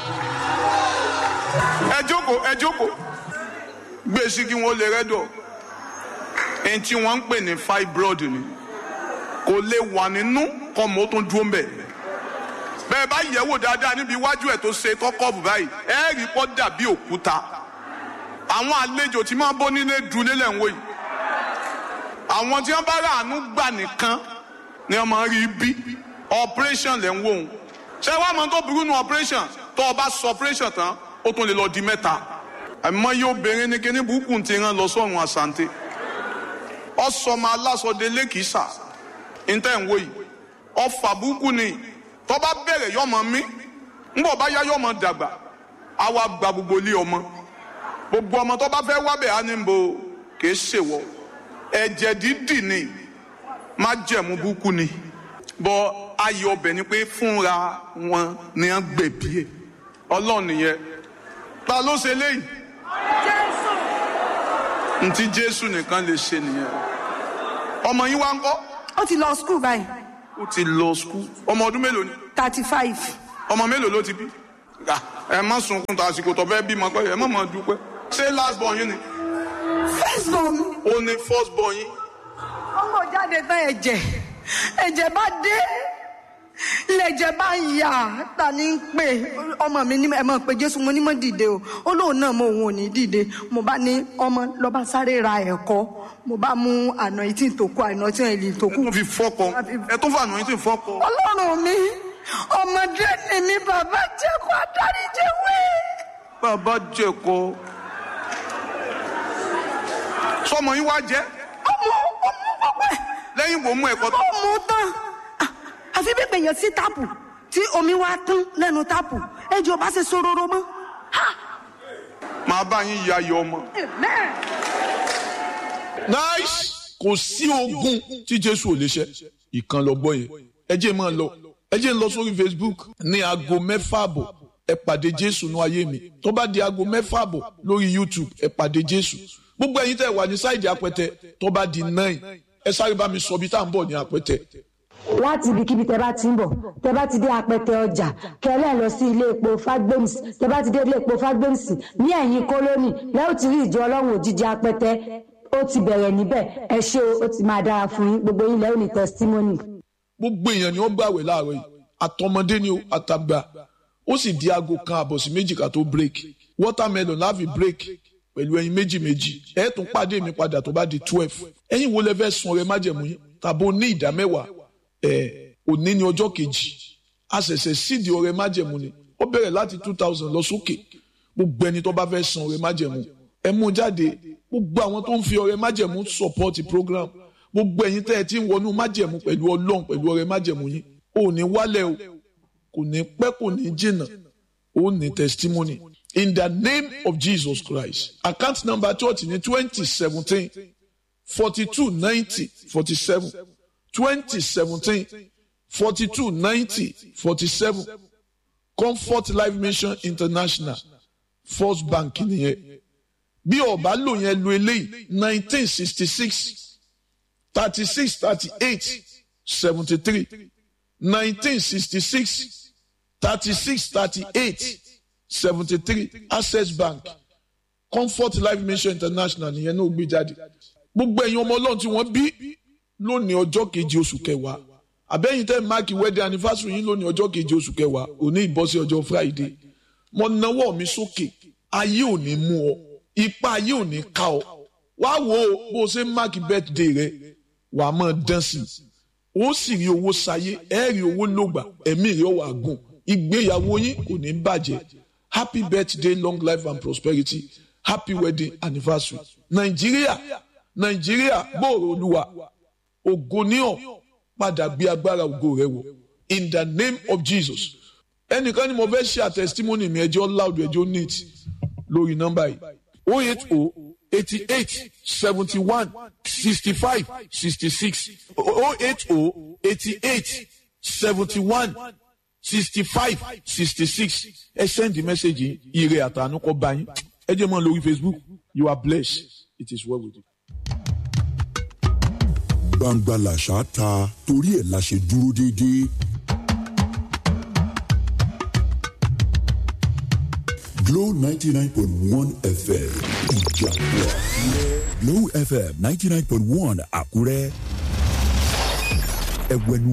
ẹ jókòó ẹ jókòó gbé sí kí wọ́n lè rẹ́dọ̀ ẹni tí wọ́n ń pè ní fibroid ni kò lè wà nínú kọ́ mọ́ tó dúró mbẹ̀ bẹ́ẹ̀ bá yẹ̀ wò dáadáa níbi iwájú ẹ̀ tó ṣe kọ́kọ́ọ̀bù báyìí ẹ rí pọ́ dàbí òkúta àwọn àlejò tí máa bọ́ nílé dúlé lẹ̀ ń wò yìí àwọn tí wọ́n bá rà àánú gbà nìkan ni wọ́n máa rí bí operation lẹ̀ ń wò ó ṣé wàá mọ tó burú nu operation tó o bá sọ operation tán ó tún lè lọ di mẹ́ta àmọ́ yóò bẹ̀rẹ̀ ní kíní burúkú ti rán lọ sọ́run àsante ọ̀sọ́mọ aláṣọdé lẹ́kìsà ntẹ̀ ń wò yìí ọ̀fà burúkú ni tó bá bẹ̀rẹ̀ yọmọ mi ńbọ̀ bá yá yọmọ dàgbà àwa gba gbogbo ilé ọmọ gbogbo ọmọ tó bá fẹ́ wábẹ̀ á ní bo kìí ṣèwọ ẹ̀jẹ̀ dídì ni má jẹ̀mú burúkú ni bọ́ ayọ̀ ọbẹ̀ ni pé fúnra wọn ni wọ́n gbẹ̀bí ẹ̀ ọlọ́run nìyẹn ta ló ṣe léyìí ntí jésù nìkan lè ṣe nìyẹn ọmọ yín wá ń kọ́ ó ti lọ skul báyìí ó ti lọ skul ọmọ ọdún mélòó ni thirty five ọmọ mélòó ló ti bí Ah, ẹ má sunkún tó àsìkò tó fẹ́ bímọ pé ẹ má má dúpẹ́ ṣé last born yín ni first born mi. ó ní first born yín ọmọ jáde tán ẹ̀jẹ̀ ẹ̀jẹ̀ bá dé lẹ̀jẹ̀ bá yà ta ni ń pè ọmọ mi ní ẹ mọ̀ pé jésù mo ní mọ̀ dìde o ó lóun náà mo òun ò ní dìde mo bá ní ọmọ lọ́ba sáré ra ẹ̀kọ́ mo bá mú àná ìtì tó kú àná ìtì ìlì tó ẹ kú tún fi fọ́kọ ẹ tún fàánù yín tún fọ́kọ ọlọ́run mi ọmọdé ni mi bàbá jẹ́ kó adáríjẹ́ wé. bàbá jẹ̀kọ sọmọ yín wá jẹ́ ọmọ ọmọ pọpẹ lẹ́yìn wo mú ẹ̀kọ́ tó ó mú tán Ah, àfi bí pèèyàn sí táàpù tí omi wá tán lẹ́nu táàpù ẹjọ́ bá ṣe sororo mọ́. Ha! máa bá yín ya ayọ̀ ọmọ. Amen. nice kò sí ogun tí jésù ò lè ṣe ìkan lọ gbọ́ yẹn ẹ jẹ́ máa lọ ẹ jẹ́ ń lọ sórí facebook ní aago mẹ́fà àbọ̀ ẹ pàdé jésù ní ayé mi tó bá di aago mẹ́fà àbọ̀ lórí youtube ẹ pàdé jésù gbogbo ẹ̀yin tẹ́ wà ní sáìdì apẹtẹ tó bá di nine ẹ sáré bá mi sọ bí tá à ń bọ̀ ní apẹtẹ láti ibikíbi tẹ bá ti ń bọ̀ tẹ bá ti dé apẹtẹ ọjà kẹlẹ lọ sí ilé epo fagbems tẹ bá ti dé ilé epo fagbems ní ẹ̀yìn kólónì lẹ́yìn tí rí ìjọ ọlọ́run òjijì apẹtẹ ó ti bẹ̀rẹ̀ níbẹ̀ ẹ ṣé o ó ti máa dára fún yín gbogbo yín lẹ́yìn ní testimony. gbogbo èèyàn ni wọ́n gbàwẹ̀ láàárọ̀ yìí àtọmọdé ni o àtàgbà ó sì di aago kan àbọ̀ sí méjì ká tó break watermelon láàfin break pẹ̀lú ẹyin méjì méjì ẹ tún pàdé mi padà tó bá di twelve ẹ̀yin wo lẹ fẹ́ sun ọrẹ májẹ̀mú yín tàbí o ní ìdá mẹ́wàá ẹ òní ní ọjọ́ kejì a ṣẹ̀ṣẹ̀ sídi ọrẹ májẹ̀mú ni ó bẹ̀rẹ̀ láti two thousand lọ sókè gbogbo ẹni tó bá fẹ́ san ọrẹ májẹ̀mú ẹ mú jáde gbogbo àwọn tó ń fi ọrẹ májẹ̀mú support program gbogbo ẹ̀yin tẹ́ ẹ ti ń wọnú májẹ̀mú pẹ̀lú ọlọ́run pẹ̀lú ọrẹ májẹ̀mú yín ò ní wálẹ̀ o kò ní pẹ́ kò ní jìnnà ó ní testimony in the name of Jesus Christ account number church ní twenty seventeen forty two ninety forty seven twenty seventeen forty two ninety forty seven comfort life mission international first bank nìyẹn bí ọba lò yẹn lo eléyìí nineteen sixty six thirty six thirty eight seventy three nineteen sixty six thirty six thirty eight seventy three access bank comfort life mission international nìyẹn náà gbé jáde gbogbo ẹ̀yin ọmọ ọlọ́run tí wọ́n bí lónìí ọjọ́ keje oṣù kẹwàá àbẹ́yìn tẹ́ máàkì wedding anniversary yín lónìí ọjọ́ keje oṣù kẹwàá òní ìbọ́sí ọjọ́ friday mo nawọ́ mi sókè ayé ò ní mú ọ ipa ayé ò ní ká ọ wá wo bó o ṣe ń máàkì birthday rẹ wàá máa dán sí i ó sì rí owó sayé ẹ rí owó lògbà ẹ̀mí rẹ wà gùn ìgbéyàwó yín kò ní bàjẹ́ happy birthday long life and prosperity happy wedding anniversary nàìjíríà nàìjíríà gbòòrò olúwa ògo ní ọ padà gbé agbára ògo rẹ wọ in the name of jesus ẹnìkan ni mo fẹ́ ṣe àtẹ̀sítímọ́nì mi ẹjọ́ loud ẹjọ́ neat lórí nọ́mbà yìí o eight o eighty eight seventy one sixty five sixty six o eight o eighty eight seventy one sixty five sixty six ẹ send the message yìí ire àtànú kọ bá yín ẹ jẹ́ mọ́ lórí facebook you are blessed it is well with you. gbangba làṣà ta torí ẹ̀ la ṣe dúró déédéé. Glow ninety nine point one FM ìjàpọ̀ Glow FM ninety nine point one Àkúrẹ́. Ẹ̀wẹ̀nu